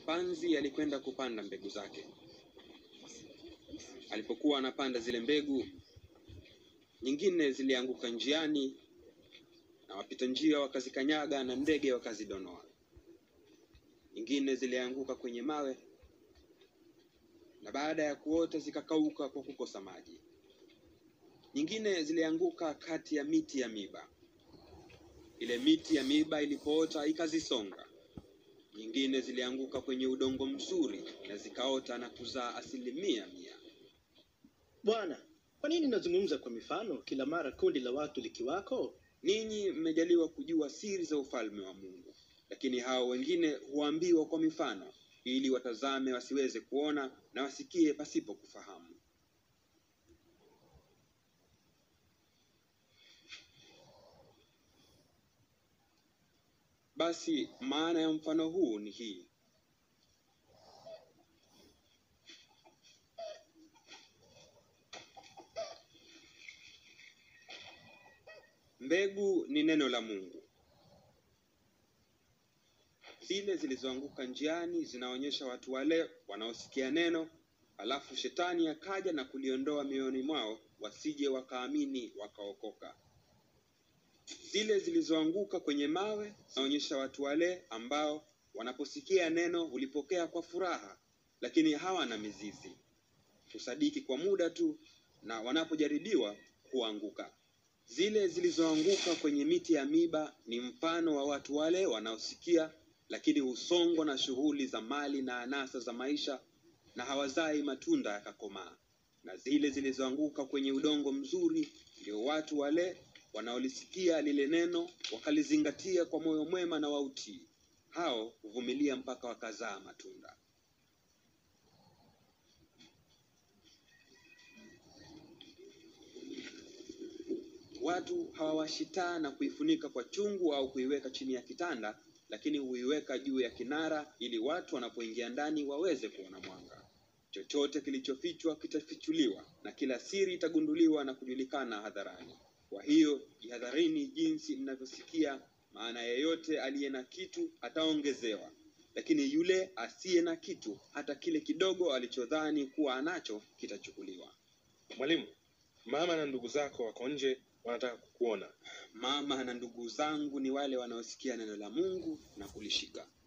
mpanzi alikwenda kupanda mbegu zake. Alipokuwa anapanda zile mbegu, nyingine zilianguka njiani na wapita njia wakazikanyaga na ndege wakazidonoa. Nyingine zilianguka kwenye mawe na baada ya kuota zikakauka kwa kukosa maji. Nyingine zilianguka kati ya miti ya miba. Ile miti ya miba ilipoota ikazisonga. Nyingine zilianguka kwenye udongo mzuri na zikaota na kuzaa asilimia mia. Bwana, kwa nini nazungumza kwa mifano kila mara kundi la watu likiwako? Ninyi mmejaliwa kujua siri za ufalme wa Mungu, lakini hao wengine huambiwa kwa mifano, ili watazame wasiweze kuona na wasikie pasipo kufahamu. Basi maana ya mfano huu ni hii: mbegu ni neno la Mungu. Zile zilizoanguka njiani zinaonyesha watu wale wanaosikia neno, alafu shetani akaja na kuliondoa mioyoni mwao, wasije wakaamini wakaokoka. Zile zilizoanguka kwenye mawe zinaonyesha watu wale ambao wanaposikia neno hulipokea kwa furaha, lakini hawana mizizi, husadiki kwa muda tu, na wanapojaribiwa huanguka. Zile zilizoanguka kwenye miti ya miba ni mfano wa watu wale wanaosikia, lakini husongwa na shughuli za mali na anasa za maisha, na hawazai matunda yakakomaa. Na zile zilizoanguka kwenye udongo mzuri ndio watu wale wanaolisikia lile neno wakalizingatia kwa moyo mwema na wautii. Hao huvumilia mpaka wakazaa matunda. Watu hawawashitaa na kuifunika kwa chungu au kuiweka chini ya kitanda, lakini huiweka juu ya kinara, ili watu wanapoingia ndani waweze kuona mwanga. Chochote kilichofichwa kitafichuliwa, na kila siri itagunduliwa na kujulikana hadharani. Kwa hiyo jihadharini jinsi mnavyosikia, maana yeyote aliye na kitu ataongezewa, lakini yule asiye na kitu, hata kile kidogo alichodhani kuwa anacho kitachukuliwa. Mwalimu, mama na ndugu zako wako nje, wanataka kukuona. Mama na ndugu zangu ni wale wanaosikia neno la Mungu na kulishika.